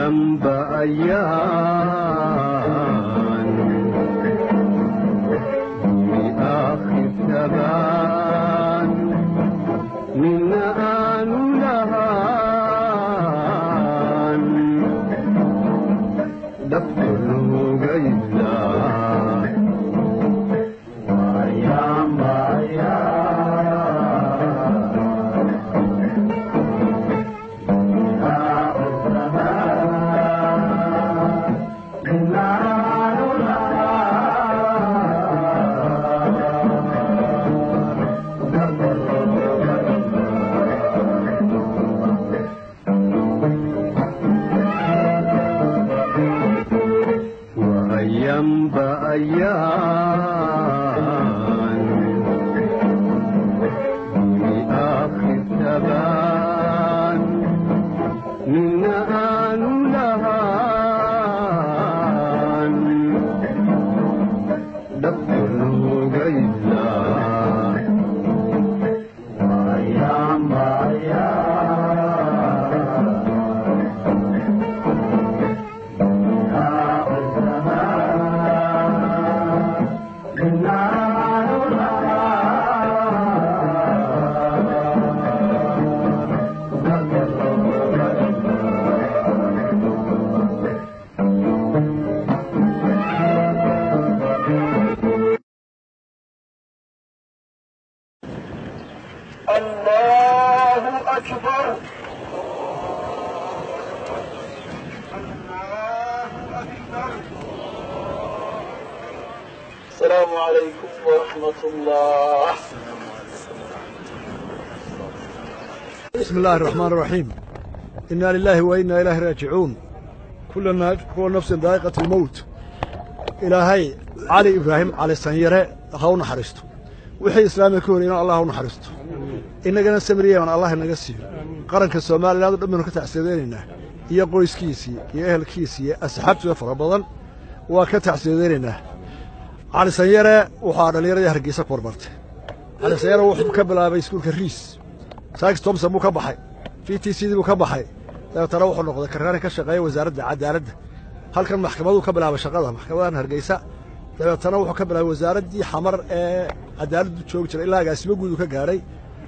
أيام بأيام بآخر ثبان من آن لهان دفتر غيلا أيام وأيام بأيام بآخر ثبان من آن لهان دفتر غيلا أيام الله أكبر الله أكبر السلام عليكم ورحمة الله بسم الله الرحمن الرحيم إنا لله وإنا إليه راجعون كل نا- كل نفس ذائقة الموت إلهي علي إبراهيم على السنيرة هاو نحرسته وحي إسلامي كون إن الله هاو نحرسته إننا سمرية من الله نقسي قرن كالسومالي لا دمنا كتعسيديننا إيا قويس كيسي إيا أهل كيسي أسحبت فربضا وكتعسيديننا على السنيرة وحانا ليرة يهرقيسا كوربرت على السنيرة وحب كبلا بيسكول كالريس saaks tomson buu ka baxay v t c dii buu ka baxay dabeetana wuxuu noqday karraani ka shaqeeya wasaaradda cadaaladda halkan maxkamaduu ka bilaabay shaqada maxkamadan hargeysa dabeetana wuxuu ka bilaabay wasaaraddii xamar ee cadaaladdu joogi jiray ilaa agaasimo guud uu ka gaadhay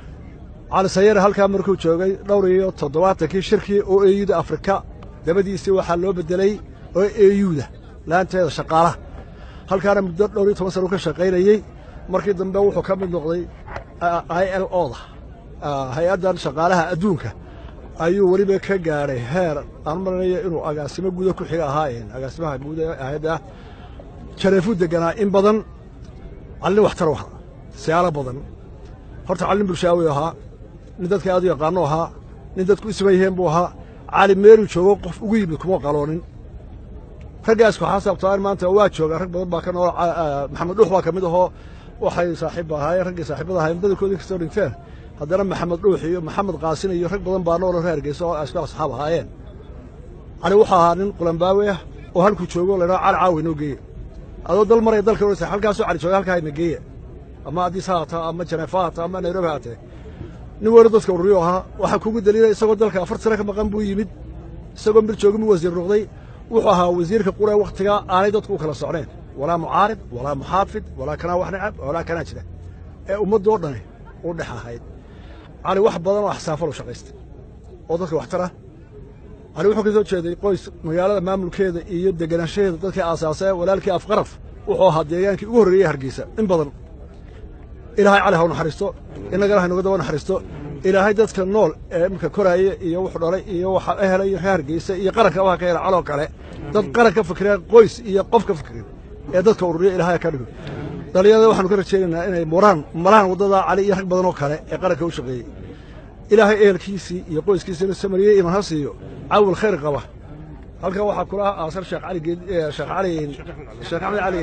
cali sayare halkaa markuu joogay dhowr iyo toddobaatankii shirkii oo eyuda afrika dabadiisii waxaa loo bedelay oo eyuda laanteeda shaqaalaha halkaana muddo dhowr iyo toban sana uu ka shaqaynayey markii dambe wuxuu ka mid noqday i l o da hay-addan shaqaalaha adduunka ayuu weliba ka gaadhay heer aan maranayo inuu agaasimo guuda ku xiga ahaayeen agaasimaha guud ee hay-adda jareefuu deganaa in badan callin waxtar u ahaa siyaalo badan horta callin bulshaawi ahaa nin dadka aad u yaqaano ahaa nin dadku isma yiheen buu ahaa cali meeluu joogo qof ugu yimid kuma qaloonin raggaas waxaa sabtaan maanta waa jooga rag badan baa ka nool maxamed dhuux baa ka mid ahoo waxay saaxiib ahaayeen raggii saaxiibada ahaayeen badankoodii kastoo dhinteen haddana maxamed dhuux iyo maxamed qaasin iyo rag badan baa nooloo reer hargeysa oo asku asxaab ahaayeen cali wuxuu ahaa nin qulambaawe ah oo halkuu joogo laydhaho cali caawi noo geeye adoo dal maraya dalka orsa halkaasoo cali jooga halkaa ina geeye ama addis ha haataa ama janeefa ha haataa ama nairobi ha haatee nin weero dadka ururiyo ahaa waxaa kugu daliilay isagoo dalka afar sano ka maqan buu yimid isagoo mir joogin buu wasiir noqday wuxuu ahaa wasiirka qura wakhtigaa aanay dadku u kala socneen walaa mucaarib walaa muxaafid walaa kanaa wax necab walaa kanaa jira ee ummaddoo dhani u dhex ahayd cali wax badan oo axsaafal u shaqaystay oo dadka waxtar ah cali wuxuu ka soo jeeday qoys magaalada maamulkeeda iyo deganaanshaheeda dadkii aasaasay walaalkii afqaraf wuxuu ahaa deegaankii ugu horreeyey hargeysa in badan ilaahay cali ha u naxariisto innagana ha inuga daba naxariisto ilaahay dadka nool ee iminka koraaya iyo wuxuu dhalay iyo waxa ehelay reer hargeysa iyo qaranka waxa ka hela caloo kale dad qaran ka fikireen qoys iyo qof ka fikirin ee dadka ururiya ilaahay ka dhigo dhalinyarada waxaanu ka rajaynaynaa inay muraan malahan waddadaa cali iyo rag badan oo kale ee qaranka u shaqeeyey ilaahay ehelkiisii iyo qoyskiisina samariyey iman ha siiyo cawil khayr qaba halkan waxaa kula aasan sheekh cali geed sheekh cali sheekh axmed cali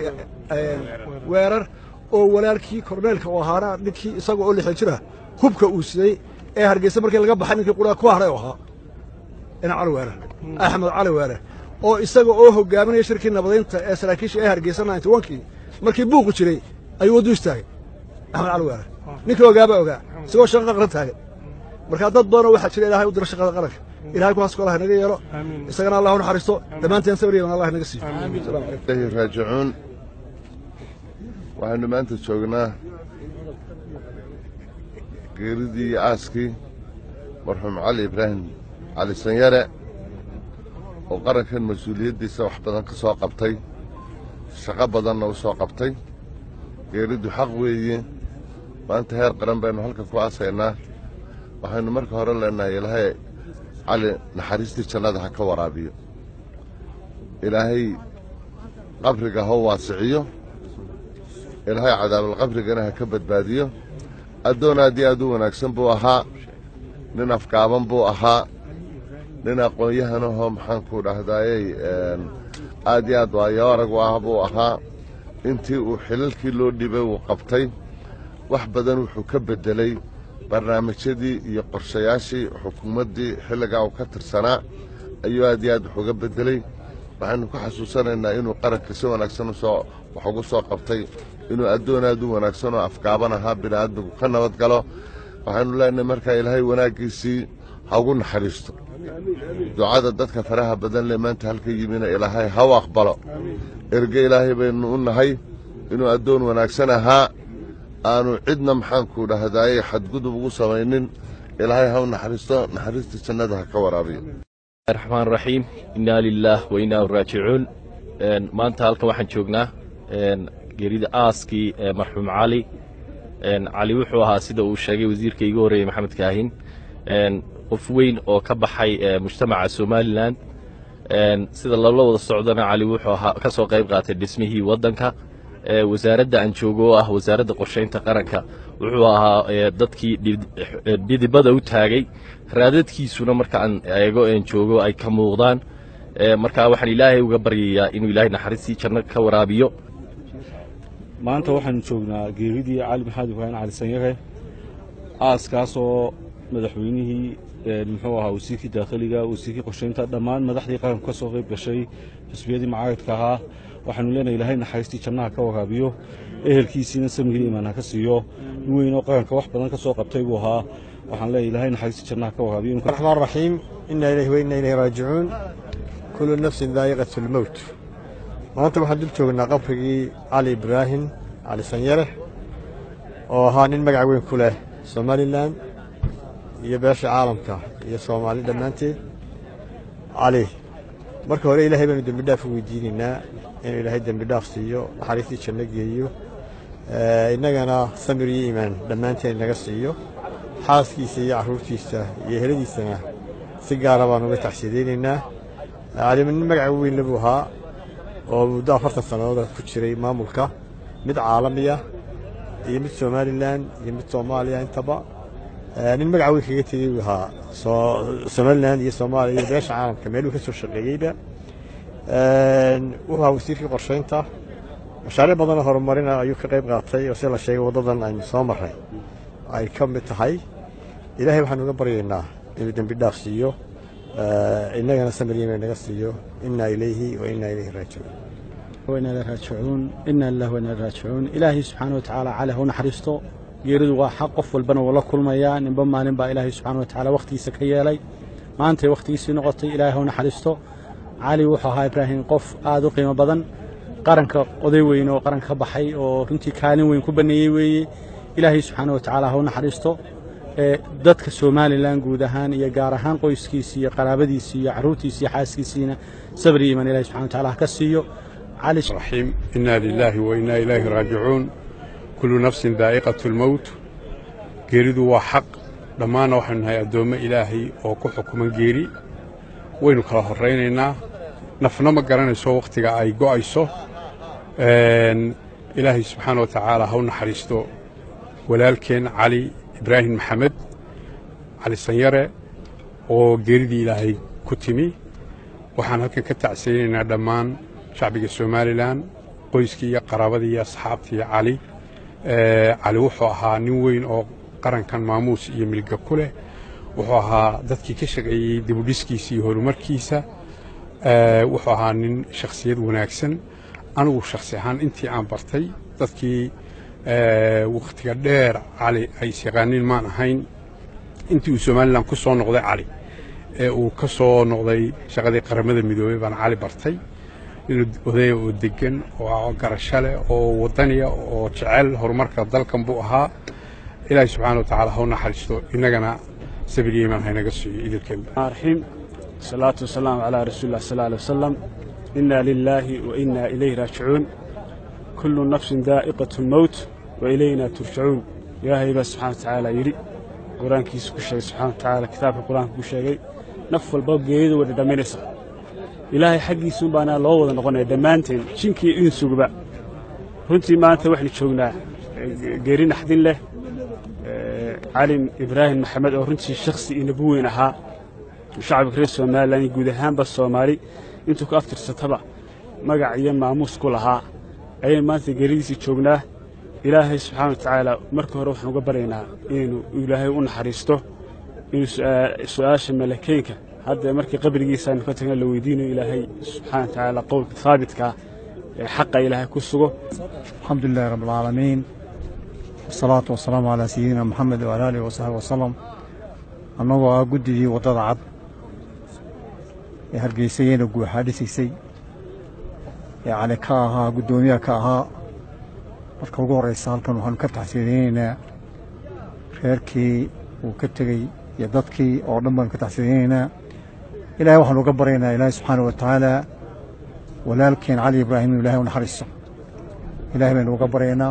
weerar oo walaalkii korneelka u ahaana ninkii isaga oo lixdan jira hubka uu siday ee hargeysa markii laga baxay ninkii qura ku haray u ahaa ina cali weerar axmed cali weerar oo isaga oo hogaaminaya shirkii nabadaynta ee saraakiisha ee hargeysa ninety onkii markii buuqu jiray ayuu waddu istaagay axmed cali weerar ninkii ogaaba ogaa isagoo shaqa qaqran taagan markaa dad badanoo waxaa jira ilahay u dira shaqada qaranka ilahay kuwaas allah inaga yeelo isagana allah u naxariisto dhammaanteen sabriyan allah inaga siiyo Assalaamu calaykum. ilahi raajicuun waxaynu maanta joognaa geeridii iyo aaskii marxuum cali ibraahim cali sanyare oo qarankan mas-uuliyaddiisa wax badan ka soo qabtay shaqo badanna u soo qabtay geeriddu xaq weeye maanta heer qaran baynu halkan ku aasaynaa waxaynu marka hore leenahay ilaahay cali naxariistii jannada ha ka waraabiyo ilaahay qabriga ha waasiciyo ilaahay cadaabulqabrigana ha ka badbaadiyo addoon aad iyo aad u wanaagsan buu ahaa nin afgaaban buu ahaa nin aqoon-yahanahoo maxaanku dhahdaayey aad iyo aad waayo arag u ah buu ahaa intii uu xilalkii loo dhibay uu qabtay wax badan wuxuu ka beddelay barnaamijyadii iyo qorshayaashii xukuumaddii xilligaa uu ka tirsanaa ayuu aad iyo aad wax uga beddelay waxaynu ku xasuusanaynaa inuu qaranka si wanaagsan usoo wax ugu soo qabtay inuu addoon aad u wanaagsan oo afgaaban ahaa bini'aadmigu ka nabad galo waxaynu leenahay markaa ilaahay wanaaggiisii ha ugu naxariisto ducada dadka faraha badan le maanta halka yimina ilaahay ha u aqbalo erge ilaahay baynu u nahay inuu addoon wanaagsan ahaa aanu cidna maxaanku dhahdaayey xadgudub ugu samaynin ilaahay ha u naxariisto naxariista jannada ha ka waraabiyo raxmaan raxiim innaa lilaah wa innaa raajicuun maanta halkan waxaan joognaa geerida aaskii ee marxuum cali cali wuxuu ahaa sida uu sheegay wasiirka iigu horreeyey maxamed kaahin qof weyn oo ka baxay mujtamaca somalilan sida loola wada socdana cali wuxuu ahaa ka soo qayb qaatay dhismihii waddanka wasaaradda aan joogo oo ah wasaaradda qorshaynta qaranka wuxuu ahaa dadkii dhidibada u taagay raadadkiisuna marka aan eego een joogo ay ka muuqdaan marka waxaan ilaahay uga baryayaa inuu ilaahay naxariistii janno ka waraabiyo maanta waxaanu joognaa geeridii cali maxamed ibraahim cali sanyare aaskaasoo madaxweynihii muxuu ahaa wasiirkii daakhiliga wasiirkii qorshaynta dhammaan madaxdii qaranku ka soo qayb gashay xusbiyadii mucaaradka ahaa waxaanu leenahay ilaahay naxariistii jannaha ka waraabiyo ehelkiisiina samigii imaan ha ka siiyo nin weyn oo qaranka wax badan ka soo qabtay buu ahaa waxaan leeyahay ilaahay naxariistii jannaha ka waraabiyo الرحمن الرحيم إنا إليه وإنا إليه راجعون كل نفس ذائقة الموت maanta waxaan dul joognaa qabrigii cali ibraahim cali sanyare oo ahaa nin magac weyn ku leh somalilan iyo beesha caalamka iyo soomaali dhammaanteed cali marka hore ilaahay baanu dembi dhaaf u weydiinaynaa inuu ilaahay dembi dhaaf siiyo naxariistii janno geeyo innagana samir iyo iimaan dhammaanteen naga siiyo xaaskiisa iyo carruurtiisa iyo heladiisana si gaara baan uga taxsiidaynaynaa cali nin magac weyn le buu ahaa oo muddo afartan sannadood ku jiray maamulka mid caalamiya iyo mid somalilan iyo mid soomaaliya intaba nin magaca weyn kaga tegey buu ahaa somalilan iyo soomaaliya iyo beesha caalamka meeluu ka soo shaqeeyeyba wuxuu ahaa wasiirkii qorshaynta mashaariic badanoo horumarina ayuu ka qayb qaatay oo sida la sheegay waddadan aynu soo marray ay ka mid tahay ilaahay waxaanu uga baryaynaa inuu dembi dhaaf siiyo innagana samir yemen naga siiyo inaa ilayhi wa inaa ilayhi raajicuun وإنا إليه راجعون إنا لله وإنا إليه راجعون إلهي سبحانه وتعالى على هو نحرسته geeridu waa xaq qof walbana wuu la kulmayaa ninba maalin baa ilaahay subxaana wa tacaala wakhtigiisa ka yeelay maantay wakhtigiisii noqotay ilaahay hau naxariisto cali wuxuu ahaa ibraahim qof aad u qiimo badan qaranka oday weyn oo qaranka ka baxay oo runtii kaalin weyn ku baneeyey weeye ilaahay subxaana wa tacaala hau naxariisto ee dadka somalilan guud ahaan iyo gaar ahaan qoyskiisii iyo qaraabadiisii iyo carruurtiisii iyo xaaskiisiina sabri iman ilahi subxana wa tacaala ha ka siiyo cali الرحيم إنا لله وإنا إليه راجعون كل نفس ذائقة الموت geeridu waa xaq dhammaanna waxaynu nahay addoommo ilaahay oo ku xukuman geeri waynu kala horraynaynaa nafna ma garanayso wakhtiga ay go'ayso ilaahay subxaana wa tacaala ha u naxariisto walaalkeen cali ibraahim maxamed cali sanyare oo geeridii ilaahay ku timi waxaan halkan ka tacsiyeynaynaa dhammaan shacbiga somalilan qoyskii iyo qaraabadii iyo asxaabtii cali cali wuxuu ahaa nin weyn oo qarankan maamuus iyo milga ku leh wuxuu ahaa dadkii ka shaqeeyey dibudhiskiisa iyo horumarkiisa wuxuu ahaa nin shakhsiyad wanaagsan anigu shakhsi ahaan intii aan bartay dadkii wakhtiga dheer cali ay isyaqaaniin maan ahayn intii uu somalilan ku soo noqday cali ee uu ka soo noqday shaqadii qaramada midoobey baan cali bartay inuu odaya oo degan oo garasho leh oo wadaniya oo jecel horumarka dalkan buu ahaa ilaahay subxaana wa tacaala ha u naxariisto innagana sabir iyo iimaan haynaga siiyo idilkeenba الرحيم الصلاة والسلام على رسول الله صلى الله عليه وسلم إنا لله وإنا إليه راجعون كل نفس ذائقة الموت وإلينا ترجعون يا هيبة سبحانه وتعالى يري قرآن كيس كشي سبحانه وتعالى كتاب القرآن كشي نف الباب جيد ودمينسا إلهي حقي سبحانه الله وذا نقول دمانتين شنكي إنسو بقى runtii maanta waxaynu joognaa geeri naxdin leh cali ibraahim maxamed oo runtii shakhsi iyo nabi weyn ahaa shacabka reer somalilan iyo guud ahaanba soomaali intuu ka aftirsataba magac iyo maamuus ku lahaa ayaynu maanta geeridiisii joognaa ilaahay subxaana wa tacaala marka hore waxaan uga baryaynaa inaynu ilaahay u naxariisto inuu su-aasha malakeynka hadda markii qabrigiisa aynu ka tagna la weydiinayo ilaahay subxaana wa tacaala qowlka haabitka ee xaqa ilaahay ku sugo الحمد لله رب العالمين والصلاة والسلام على سيدنا محمد وعلى آله وصحبه وسلم annagoo ah guddigii waddada cad ee hargeysayeyna guuxaa dhisiisay ee cali ka ahaa guddoomiyaha ka ahaa marka ugu horraysa halkan waxaanu ka taxsiidaynaynaa reerkii uu ka tegey iyo dadkii oo dhan baanu ka taxsiidaynaynaa ilaahay waxaanu uga baryaynaa ilaahay subxaana wa tacaala walaalkeen cali ibraahim inuu ilahay u naxariisto ilaahay baynu uga baryaynaa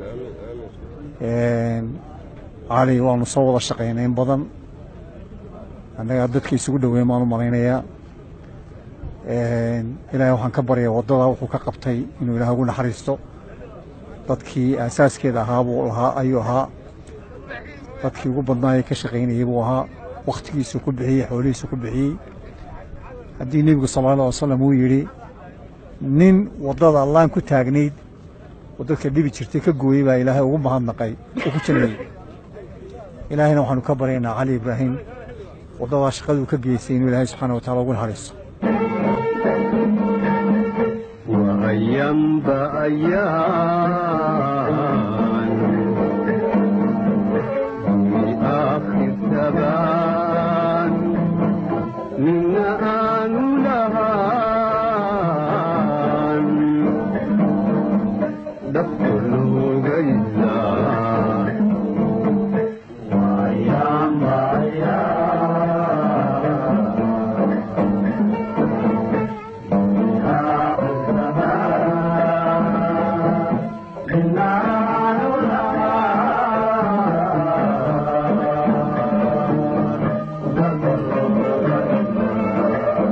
cali waanu soo wada shaqaynay in badan annagaa dadka isugu dhoweyn baan u malaynayaa ilaahay waxaan ka baryaa waddada wuxuu ka qabtay inuu ilaah ugu naxariisto dadkii aasaaskeeda ahaa buu lahaa ayuu ahaa dadkii ugu badnaayee ka shaqaynayey buu ahaa wakhtigiisu ku bixiyey xoolihiisu ku bixiyey haddii nebigu sala alla alay wasalam uu yidhi nin waddada allaan ku taagnayd oo dadka dhibi jirtay ka gooyey baa ilaahay ugu mahadnaqay uu ku jannayey ilaahayna waxaanu ka baryaynaa cali ibraahim waddadaa shaqaduu ka geystay inuu ilaahay subxaana wa tacala ugu naxariisto وأيام بأيام